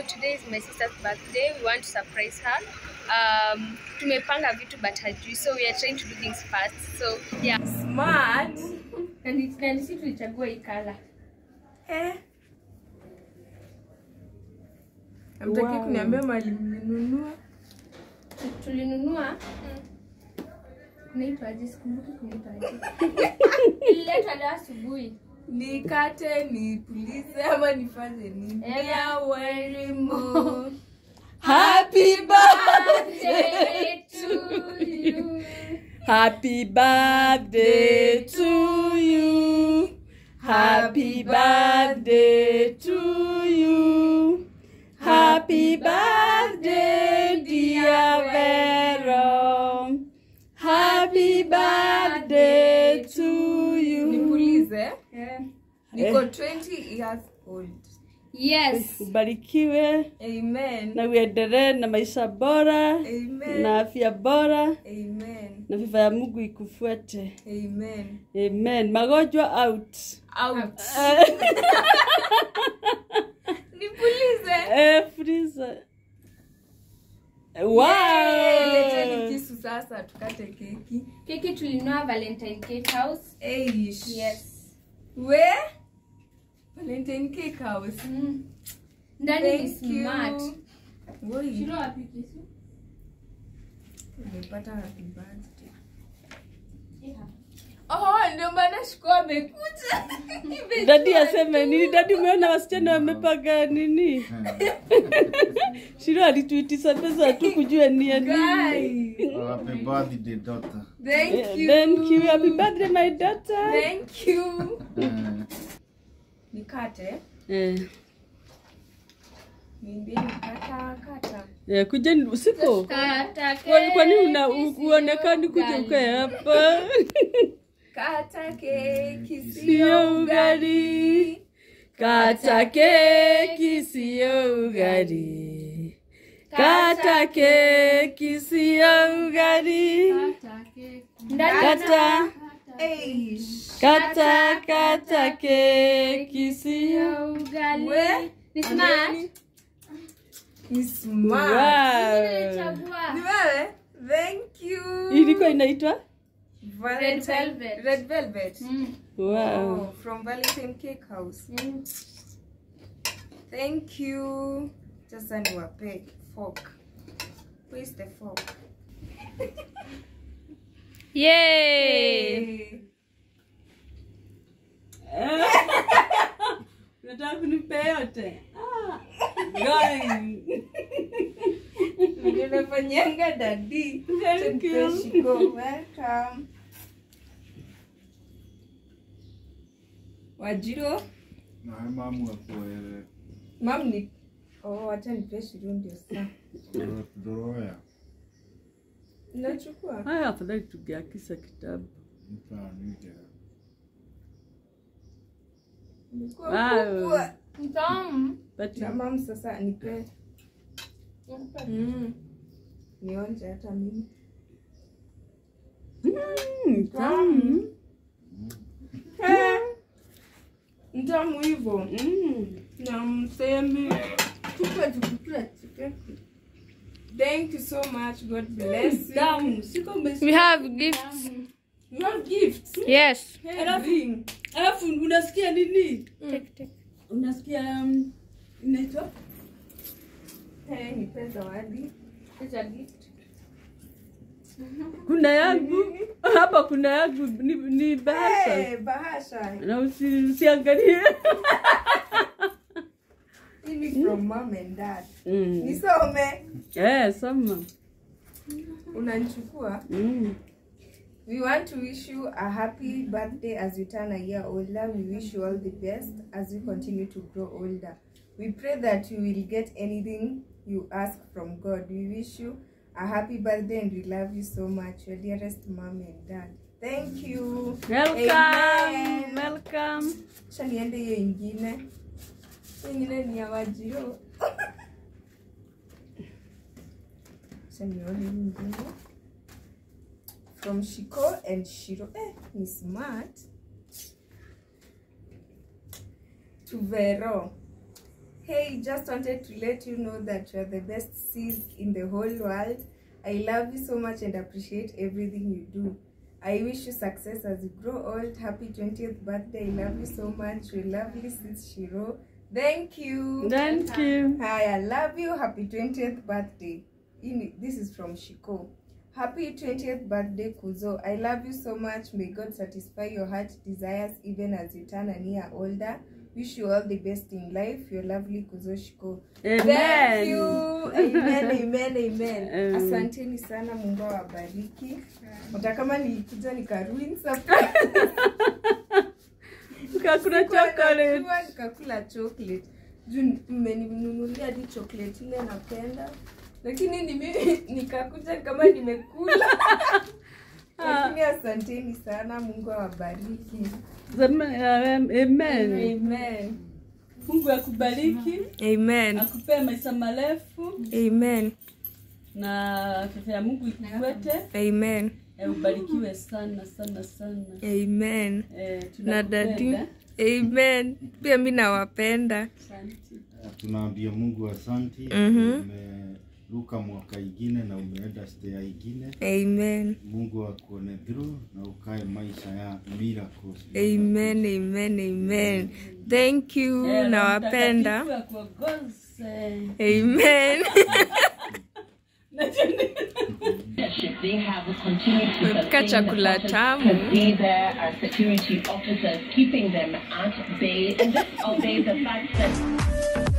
today is my sister's birthday. We want to surprise her. Um, tumepanga vitu but hajui so we are trying to do things fast. So yeah. Smart. Na ni- na ni sisi tulichagua hii color. Eh. Hamtaki Wow. kuniambia mali mlinunua? Tu- Tulinunua kunaitwaje? Sikumbuki kunaitwaje. Ililetwa leo asubuhi. Nikate, nipulize ama nifanye nini? Eh. Ya walimu. Happy Birthday to you. Happy birthday to you. Happy birthday to you. Happy birthday, dear Vero. Happy birthday to you. Nipulize. Yeah. Niko 20 years old. Yes. Ubarikiwe Amen. na uendelee na maisha bora Amen. na afya bora Amen. na viva ya Mungu ikufuate. Amen. Amen. Magonjwa out. Out. Eh, Nipulize. eh, Friza. Wow. Yay, Leteni kisu sasa tukate keki. Keki tulinunua Valentine Cake House. Eish. Yes. We? Valentine Cake House. Mm. Ndani ni Thank you. smart. Woi. Shiro wapi kisu? Umepata happy birthday. Yeah. Oh, ndio maana shiko amekuja. Dadi aseme nini? Dadi, umeona wasichana wamepanga nini? Shiro alituitisha pesa tu kujua ni ya nini. Guy. Oh, happy birthday, daughter. Thank you. Thank you. Happy birthday my daughter. Thank you. Eh, Nikate. Eh, Niambie nikata kata. eh, kujeni usiku. Kata Kwa kwa nini una keki, u- sio uonekani kuja ugali. ukae hapa? Kata keki Sio sio ugali. ugali. Kata keki sio ugali. Kata keki sio ugali. Kata keki. Ndani Kata Eish. kata kata keki sio. sio ugali. We? Ni smart. Ni smart. Wow. Nilichagua. Ni wewe? Thank you. Ilikuwa inaitwa? Valentine- Red velvet. Red velvet. Mm. Wow. Oh, from Valentine Cake House. Mm. Thank you. Sasa niwape fork. Where's the fork? Yay! Hey. Unataka kunipea yote? Ah. Guys. Ninafanyanga dadi. Thank you. Shiko, welcome. Wajiro, na mamu akuere mam ni oh, acha nipe shiru ndio saa. doroya Nachukua. Haya, afadhali tungeakisa kitabu. mtanike Ilikuwa Wow. kubwa. Mtamu. But Na mam sasa nipe. Mm. Nionje hata mimi. mm, tamu. Eh, Mtamu hivyo. Mm. na msemi tupe tukukula chicken. Thank you so much. God bless you. Tamu. Siko umesikia. We have gifts. You have gifts. Yes. Alafu Bring. alafu unasikia nini? Take, take. Unasikia um, inaitwa? Hey, nipe zawadi. It's a gift. Kuna yangu hapa, kuna yangu ni, ni bahasha Hey, bahasha. na usi, usiangalie Hii ni from mom and dad. mm. Nisome. Eh, soma Unanichukua. mm. We want to wish you a happy birthday as you turn a year older. We wish you all the best as you continue to grow older. We pray that you will get anything you ask from God. We wish you a happy birthday and we love you so much. Your dearest mom and dad. Thank you. Welcome, Amen. welcome. Acha niende hiyo ingine. Hiyo ingine ni ya Wajiro. Acha nione hii ingine. From Shiko and Shiro. Eh, ni smart. To Vero. Hey, just wanted to let you know that you are the best sis in the whole world. I love you so much and appreciate everything you do. I wish you success as you grow old. Happy 20th birthday. I love you so much. Your lovely sis Shiro. Thank you. Thank you. Hi, I love you. Happy 20th birthday. In, this is from Shiko. Happy 20th birthday, Kuzo. I love you so much. May God satisfy your heart desires even as you turn a year older. Wish you all the best in life. Your lovely Kuzo Shiko. Thank Amen. you. Amen, amen, amen. Amen. Asanteni sana, Mungu awabariki. Hata kama nilikuja nikaruin surprise. Kakuna chocolate. Najua nikakula chocolate juu mmeninunulia hadi chocolate ile napenda lakini nimi nikakuja kama nimekula lakini asanteni sana mungu awabariki Amen. Amen. amen Mungu akubariki, amen akupee maisha marefu amen na afya ya Mungu ikuwete, amen eh, ubarikiwe sana sana sana. amen Eh, na dadi tunakupenda. amen pia mi nawapenda Asante. tunaambia mungu asanti Mhm. umeruka mwaka ingine na umeenda stea ingine amen mungu akuone through na ukae maisha ya miracles amen amen amen thank you Eh, Roho nawapenda Mtakatifu akuongoze. amen leadership they have will continue to Tumepika sustain chakula the tamu. process to be there as security officers, keeping them at bay, and just obey the fact that